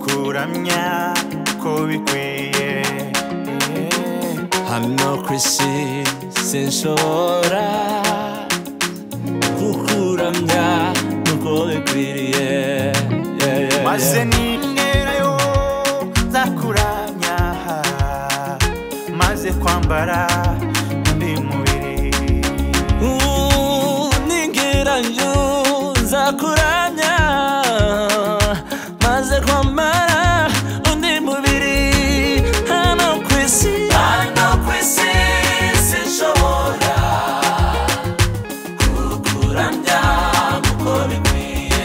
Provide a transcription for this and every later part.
kuramya uko bikwiye hano ku isi sinshobora kukuramya nk'uko bikwiriye Yeah, yeah, maze yeah. ninterayo nzakuramya maze kwambara undi mubiri ningiranyo nzakuramya maze kwambara undi mubiri hano ku isi hano ku isi sinshobora kukuramya kuko bikwiye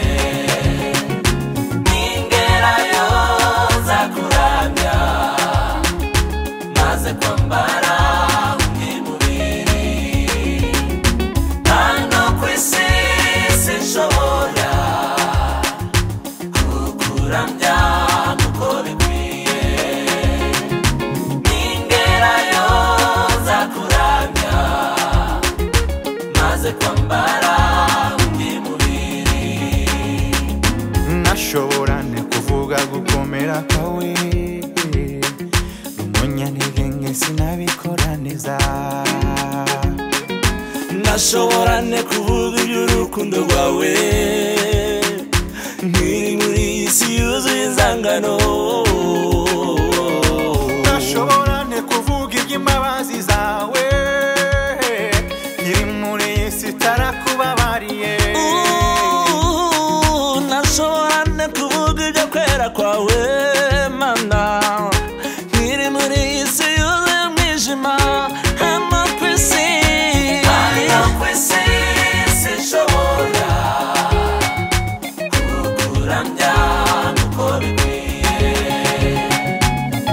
ningerayo nzakuramya maze kwambara undi mubiri hano ku isi sinshobora kukuramya kuko bikwiye ningerayo nzakuramya maze kwambara undi mubiri nashobora ne kuvuga gukomera kwawe rumunyanire nge sinabikora neza nashobora ne kuvuga iby'urukundo rwawe nkiri muri iyi si yuzuye inzangano nashobora ne kuvuga iby'imbabazi zawe iri muri iyi si itarakubabariye Ooh, nashobora ne kuvuga ibyo kwera kwawe mana nkiri muri iyi si yuzuye umwijima hano ku isi hano ku isi sinshobora kukuramya nk'uko bikwiye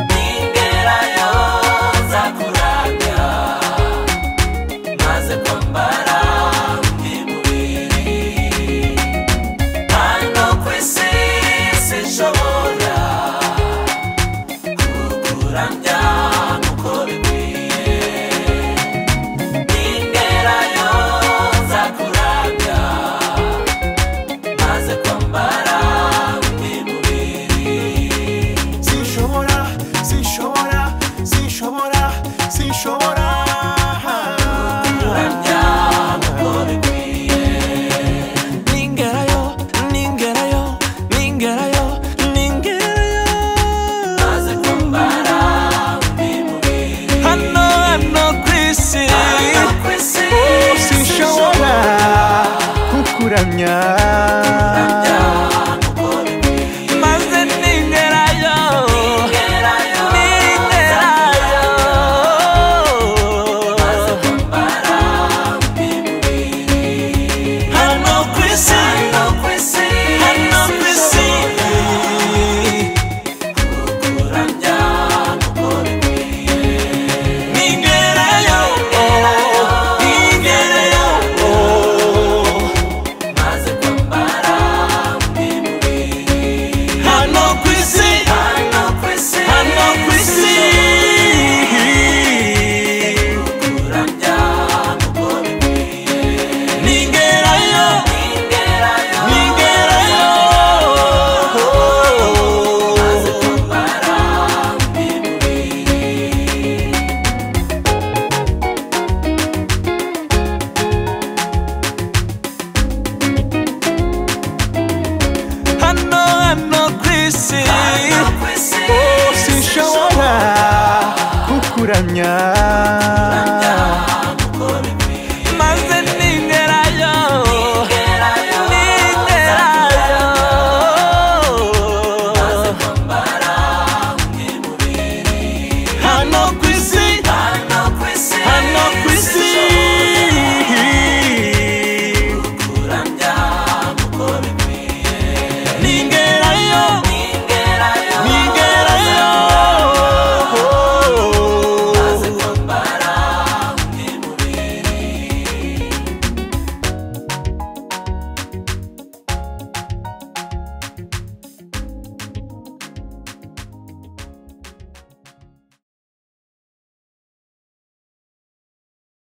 ningerayo nzakuramya maze kwambara undi mubiri hano ku isi sinshobora